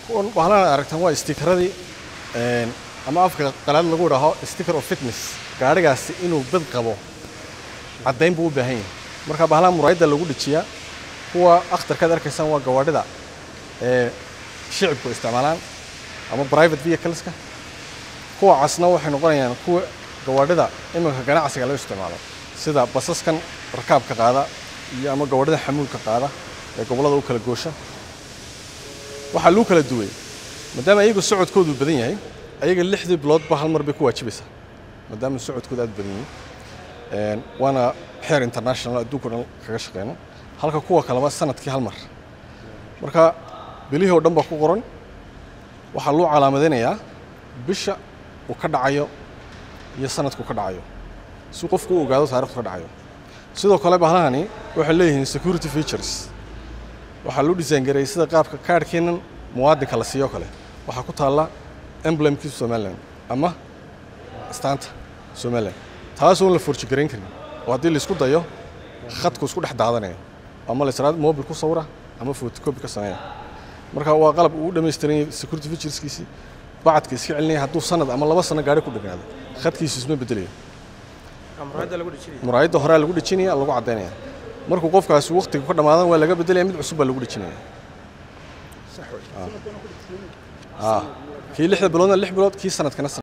kuwan bahalahan aragtaan waa stikaradii ama afka qalaad lagu idhaaho sticker of fitness gaadhigaasi inuu bad qabo caddayn buu u baahan yahay marka bahalaha muraayadda lagu dhejiyaa kuwa akhtarkaad arkaysaan waa gawaadhida ee shicibku isticmaalaan ama private vehicleska kuwa casna waxay noqonayaan kuwa gawaadhida iminka ganacsiga loo isticmaalo sida basaskan rakaabka qaada iyo ama gawaadhida xamuulka qaada ee gobollada u kala goosha waxaa luu kala duway maadaama iyagu socodkoodu badan yahay ayaga lixdii biloodba hal mar bay ku waajibaysaa maadaama socodkooda aad badan yihiin waana xeer international adduunka dhan kaga shaqeyno halka kuwa kaleba sanadkii hal mar marka bilihii oo dhan baa ku qoran waxaa loo calaamadinayaa bisha uu ka dhacayo iyo sanadku ka dhacayo si qofku u ogaado taarikhdu ka dhacayo sidoo kale bahlahani waxay leeyihiin security features waxaa loo design gareeyay sida qaabka kaadhkeennan muwaadinka la siiyo kale waxaa ku taalla emblemkii somaliland ama astaanta somaliland taasoo la forjigarayn karin oo haddii laisku dayo khadku isku dhex daadanayo ama la israad mobil ku sawira ama photocopy ka sameeya marka waa qalab uu dhammaystiran yahay security featureskiisii bacadka iska celinaya hadduu sanad ama laba sano gaari ku dhegnaado khadkiisu isma bedelayo muraayadda horaa lagu dhejinaya lagu caddaynaya markuu qofkaasi waktiga ka dhammaadan waa laga bedelaya mid cusub baa lagu dhejinaya kii lixda biloodna lix bilood kii sanadkana